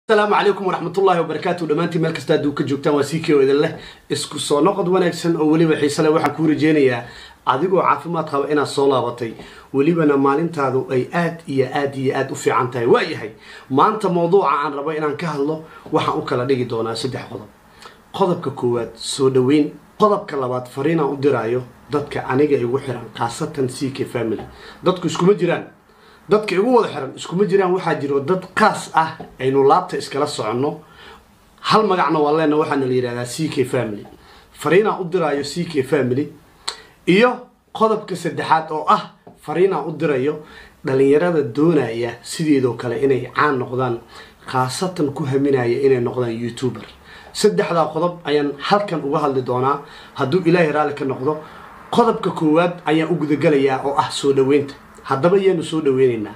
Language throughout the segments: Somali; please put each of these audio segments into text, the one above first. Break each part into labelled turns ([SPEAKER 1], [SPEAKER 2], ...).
[SPEAKER 1] asalaamu calaykum waraxmatullahi wabarakaatu dhammaantiin meel kasta hadduu ka joogtaan waa sii keo idin leh isku soo noqod wanaagsan oo weliba xiise leh waxaan kuu rajeynayaa adigoo caafimaad qaba inaad soo laabatay welibana maalintaadu ay aad iyo aad iyo aad u fiican tahay waayahay maanta mawduuca aan rabo inaan ka hadlo waxaan u kala dhigi doonaa saddex qodob qodobka koowaad soo dhaweyn qodobka labaad fariinaan u diraayo dadka aniga igu xiran khaasatan c k family dadku iskuma jiraan dadka igu wada xiran iskuma jiraan waxaa jiro dad kaas ah aynu laabta iskala soconno hal magacna waa leena waxaana la yidhahdaa c k family fariinaan u diraayo c k family iyo qodobka saddexaad oo ah fariinaan u dirayo dhalinyarada doonaya sideedoo kale inay caan noqdaan khaasatan ku haminaya inay noqdaan youtuber saddexdaa qodob ayaan halkan uga hadli doonaa hadduu ilaahay raalli ka noqdo qodobka koowaad ayaan u gudagalayaa oo ah soo dhaweynta haddaba yaanu soo dhaweynaynaa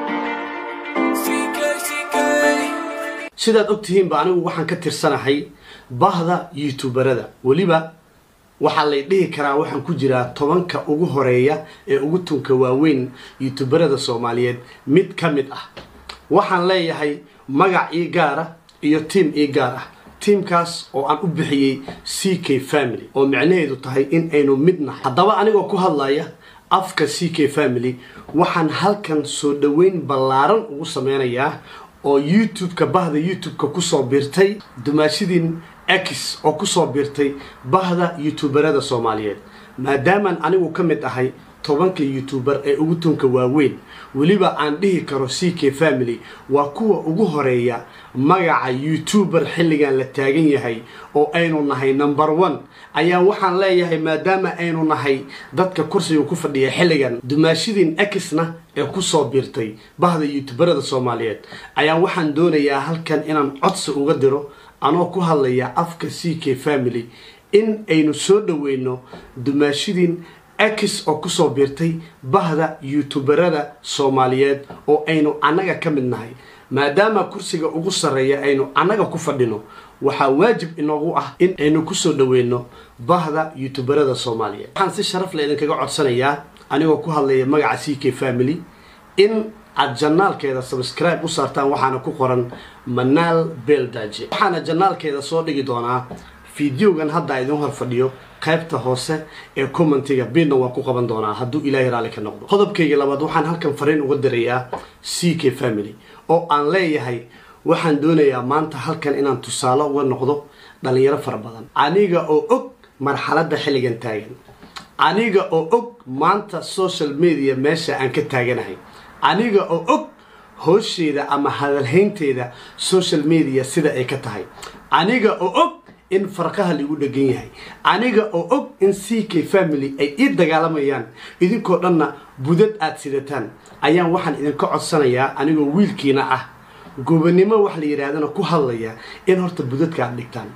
[SPEAKER 1] sidaad ogtihiinba anigu waxaan ka tirsanahay bahda youtuberada weliba waxaa lay dhihi karaa waxaan ku jiraa tobanka ugu horeeya ee ugu tunka waaweyn youtuberada soomaaliyeed mid ka mid ah waxaan leeyahay magac ii gaara iyo tiam ii gaar ah tiamkaas oo aan u bixiyey c k family oo micnaheedu tahay in aynu mid nahay haddaba anigoo ku hadlaya afka c k family waxaan halkan soo dhaweyn ballaaran ugu sameynayaa oo youtube-ka bahda youtube-ka kusoo biirtay dumaashidin x oo kusoo biirtay bahda youtuberada soomaaliyeed maadaamaan anigu ka mid ahay tobanka youtuber ee ugu tunka waaweyn weliba aan dhihi karo c k family waa kuwa ugu horeeya magaca youtuber xilligan la taagan yahay oo aynu nahay number one ayaa waxaan leeyahay maadaama aynu nahay dadka kursiga ku fadhiya xilligan dumaashidin exna ee kusoo biirtay bahda youtuberada soomaaliyeed ayaa waxaan doonayaa halkan inaan codsi uga diro anoo ku hadlaya afka c k family in aynu soo dhaweyno dumaashidin x oo kusoo biirtay bahda youtuberada soomaaliyeed oo aynu annaga ka mid nahay maadaama kursiga ugu sarreeya aynu annaga ku fadhino waxaa waajib inoogu ah in aynu kusoo dhaweyno bahda youtuberada soomaaliyeed waxaan si sharaf le idinkaga codsanayaa anigoo ku hadlaya magaca c k family in aad janaalkeeda subscribe u saartaan waxaana ku qoran manaal beeldaaje waxaana janaalkeeda soo dhigi doonaa fideogan hadda idin hor fadhiyo qaybta hoose ee commentiga bidna waan ku qaban doonaa hadduu ilaahay raalli ka noqdo qodobkayga labaad waxaan halkan fariin uga dirayaa c k family oo aan leeyahay waxaan doonayaa maanta halkan inaan tusaale uga noqdo dhalinyaro fara badan aniga oo og marxaladda xilligan taagan aniga oo og maanta social media meesha aan ka taaganahay aniga oo og hoosheeda ama hadalhaynteeda social media sida ay ka tahay aniga oo og in farqaha lagu dhegan yahay aniga oo og in c k family ay ii dagaalamayaan idinkoo dhanna budad aada sidataan ayaan waxaan idinka codsanayaa anigoo wiilkiina ah gobanimo wax la yidhaahdana ku hadlaya in horta budadka aad dhigtaan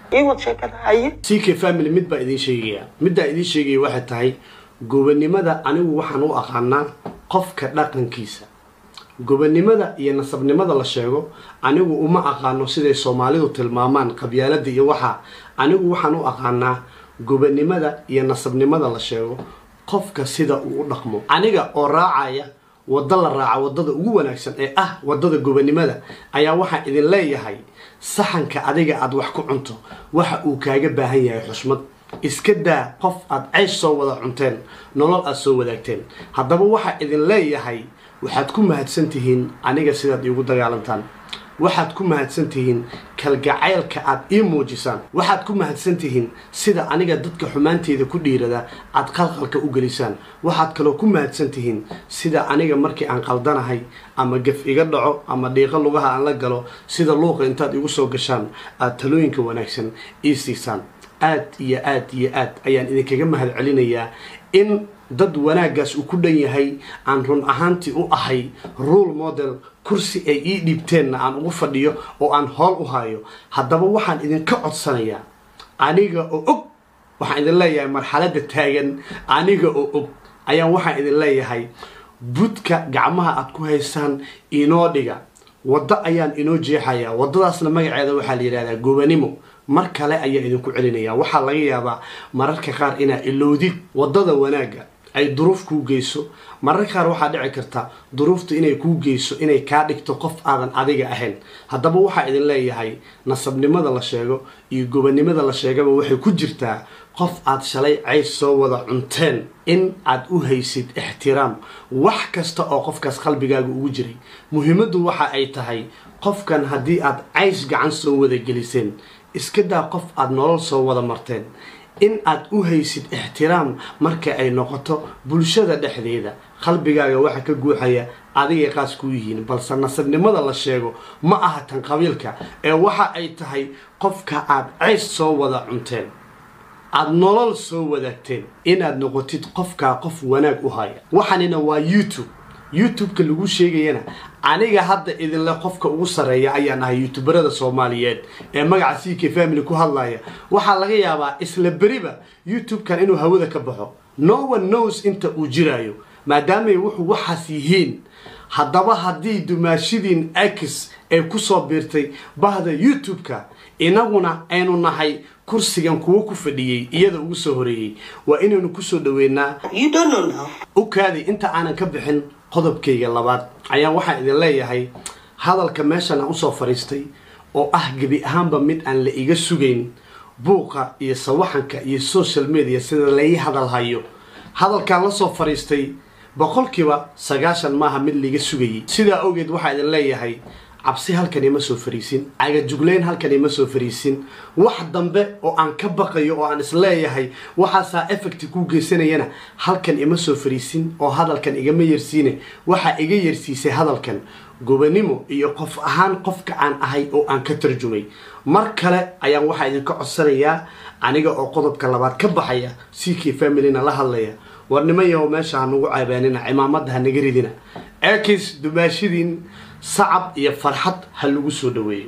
[SPEAKER 1] c k family mid baa idiin sheegaya middaa idiin sheegaya waxay tahay gobanimada anigu waxaan u aqaanaa qofka dhaqankiisa gobanimada iyo nasabnimada la sheego anigu uma aqaano siday soomaalidu tilmaamaan qabyaalada iyo waxaa anigu waxaan u aqaanaa gobanimada iyo nasabnimada la sheego qofka sida uu u dhaqmo aniga oo raacaya wadda la raaca waddada ugu wanaagsan ee ah waddada gobanimada ayaa waxaan idin leeyahay saxanka adiga aada wax ku cunto waxa uu kaaga baahan yahay xushmad iska daa qof aada ceysh soo wada cunteen nolol aada soo wadaagteen haddaba waxaa idin leeyahay waxaad ku mahadsan tihiin aniga sidaad iigu dagaalantaan waxaad ku mahadsan tihiin kalgacaylka aad ii muujisaan waxaad ku mahadsan tihiin sida aniga dadka xumaanteeda ku dhiirada aad qalqalka u gelisaan waxaad kaloo ku mahadsan tihiin sida aniga markii aan qaldanahay ama gaf iga dhaco ama dhiiqo lugaha aan la galo sida luuqa intaad igu soo gashaan aad talooyinka wanaagsan ii siisaan aad iyo aad iyo aad ayaan idinkaga mahad celinayaa in dad wanaaggaas uu ku dhan yahay aan run ahaantii u ahay rule model kursi ay ii dhiibteenna aan ugu fadhiyo oo aan hool u hayo haddaba waxaan idinka codsanayaa aniga oo og waxaan idin leeyahay marxaladda taagan aniga oo og ayaan waxaan idin leeyahay budka gacmaha aad ku haysaan inoo dhiga waddo ayaan inoo jeexayaa waddadaasna magaceeda waxaa la yidhahdaa gobanimo mar kale ayaa idinku celinaya waxaa laga yaabaa mararka qaar inaa ilowdid waddada wanaagga ay duruuf kuu geyso mararka qaar waxaa dhici karta duruuftu inay kuu geyso inay kaa dhigto qof aadan adiga ahayn haddaba waxaa idin leeyahay nasabnimada la sheego iyo gobannimada la sheegaba waxay ku jirtaa qof aad shalay cays soo wada cunteen in aad u haysid ixtiraam wax kasta oo qofkaas qalbigaaga ugu jiray muhiimaddu waxa ay tahay qofkan haddii aad cays gacan soo wada geliseen iska daa qof aad nolol soo wada marteen in aad u haysid ixtiraam marka ay noqoto bulshada dhexdeeda qalbigaaga waxa ka guuxaya adigay qaas ku yihiin balse nasabnimada la sheego ma aha tan qabiilka ee waxa ay tahay qofka aad cays soo wada cunteen aada nolol soo wadaagteen inaad noqotid qofkaa qof wanaag u haya waxaanina waa youtube youtube-ka lagu sheegayana aniga hadda idinle qofka ugu sarreeya ayaan ahay youtuberada soomaaliyeed ee magaca c k family ku hadlaya waxaa laga yaabaa isla beriba youtube-kan inuu hawada ka baxo no one knows inta uu jiraayo maadaamay wuxuu waxaas yihiin haddaba haddii dumaashidiin x ay kusoo biirtay bahda youtube-ka inaguna aynu nahay kursigan kuwo ku fadhiyey iyada ugu soo horeeyey waa inaynu kusoo dhaweynaa u kaadi inta aanan ka bixin qodobkayga labaad ayaa waxaan idin leeyahay hadalka meeshan aan usoo fadhiistay oo ah gebi ahaanba mid aan la iga sugayn buuqa iyo sawaxanka iyo social media sida lai hadalhayo hadalkaan la soo fadhiistay boqolkiiba sagaashan maaha mid laiga sugayay sidaa awgeed waxaa idin leeyahay cabsi halkan ima soo fariisin cagajugleyn halkan ima soo fariisin wax dambe oo aan ka baqayo oo aan isleeyahay waxaasaa effecti kuu geysanayana halkan ima soo fariisin oo hadalkan igama yersiine waxaa iga yersiisay hadalkan gobanimo iyo qof ahaan qofka aan ahay oo aan ka tarjumay mar kale ayaan waxaa idinka codsanayaa aniga oo qodobka labaad ka baxaya c k familyna la hadlaya war nimanyahow meesha hanugu caabaanina cimaamada hanaga ridina ekis dumaashidiin sacab iyo farxad ha lagu soo dhaweeyo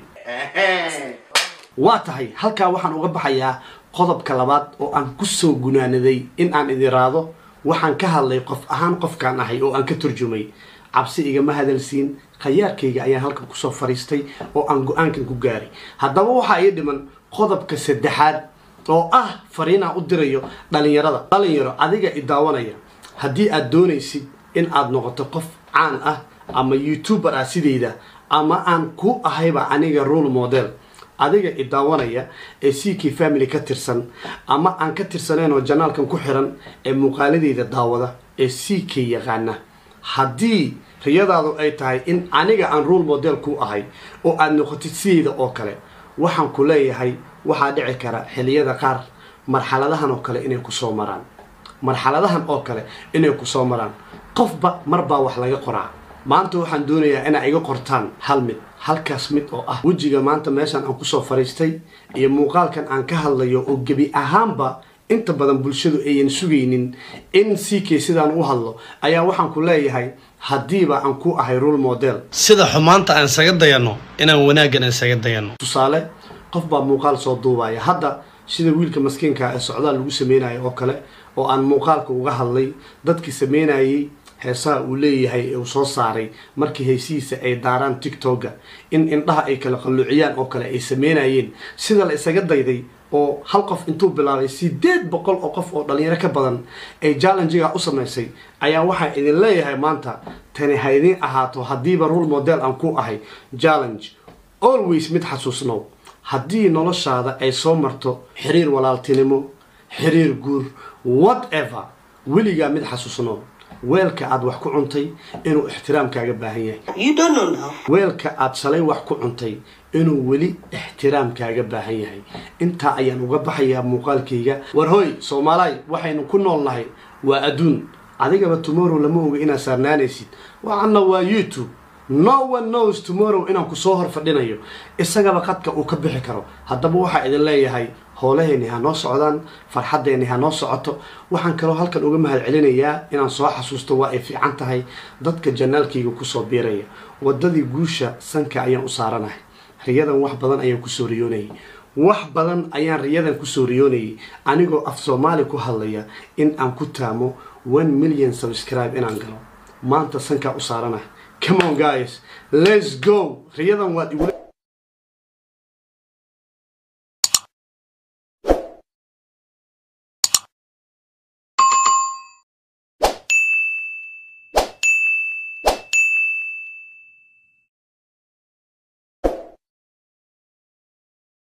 [SPEAKER 1] waa tahay halkaa waxaan uga baxayaa qodobka labaad oo aan kusoo gunaanaday in aan idin raado waxaan ka hadlay qof ahaan qofkaan ahay oo aan ka turjumay cabsi igama hadalsiin khayaarkayga ayaan halkan kusoo fariistay oo aan go-aankan ku gaaray haddaba waxaa ii dhiman qodobka saddexaad oo ah fariinaan u dirayo dhalinyarada dhalinyaro adiga i daawanaya haddii aad doonaysid in aad noqoto qof caan ah ama youtuber ah sidayda ama aan ku ahayba aniga role model adiga i daawanaya ee c k family ka tirsan ama aan ka tirsanayn oo janaalkan ku xiran ee muuqaaladeyda daawada ee c k yaqaana haddii riyadaadu ay tahay in aniga aan role model ku ahay oo aad noqotid sidayda oo kale waxaan ku leeyahay waxaa dhici kara xiliyada qaar marxaladahan oo kale inay kusoo maraan marxaladahan oo kale inay kusoo maraan qofba marbaa wax laga qoraa maanta waxaan doonayaa inaa iga qortaan hal mid halkaas mid oo ah wejiga maanta meeshaan aan kusoo fariistay iyo muuqaalkan aan ka hadlayo oo gebi ahaanba inta badan bulshadu ayan sugaynin in c k sidaan u hadlo ayaa waxaan ku leeyahay haddiiba aan ku ahay role model sida xumaanta aan isaga dayanno inaan wanaaggan isaga dayanno tusaale qof baa muuqaal soo duubaya hadda sida wiilka maskiinka ee socdaal lagu sameynayo oo kale oo aan muuqaalka uga hadlay dadkii sameynayay heesaha uu leeyahay ee uu soo saaray markii heesihiisa ay daaraan tictoga in indhaha ay kala qalluuciyaan oo kale ay sameynayeen sida la isaga dayday oo hal qof intuu bilaabay sideed boqol oo qof oo dhalinyaro ka badan ay challengiga u samaysay ayaa waxaa idin leeyahay maanta tani ha idiin ahaato haddiiba role model aan ku ahay challenge always mid xasuusnow haddii noloshaada ay soo marto xiriir walaaltinimo xiriir guur whatever weligaa mid xasuusnow weelka aad wax ku cuntay inuu ixtiraam kaaga baahan yahay weelka aad shalay wax ku cuntay inuu weli ixtiraam kaaga baahan yahay intaa ayaan uga baxayaa muuqaalkayga war hoy soomaalaay waxaynu ku nool nahay waa adduun adigaba tomorrow lama oga inaad saarnaanaysid waxana waa youtube no one knows tomorrow inaan kusoo hor fadhinayo isagaba qadka uu ka bixi karo haddaba waxaa idin leeyahay howlaheeni ha noo socdaan farxaddeeni ha noo socoto waxaan kaloo halkan uga mahad celinayaa inaan soo xasuusto waa ay fiican tahay dadka janaalkayga kusoo biiraya wadadii guusha sanka ayaan u saaranahay riyadan wax badan ayaan kusoo riyoonayay wax badan ayaan riyadan kusoo riyoonayay anigoo af soomaali ku hadlaya in aan ku taamo one million subscribe inaan galo maanta sankaa u saaranahay come on guys let's go riyadan waad igula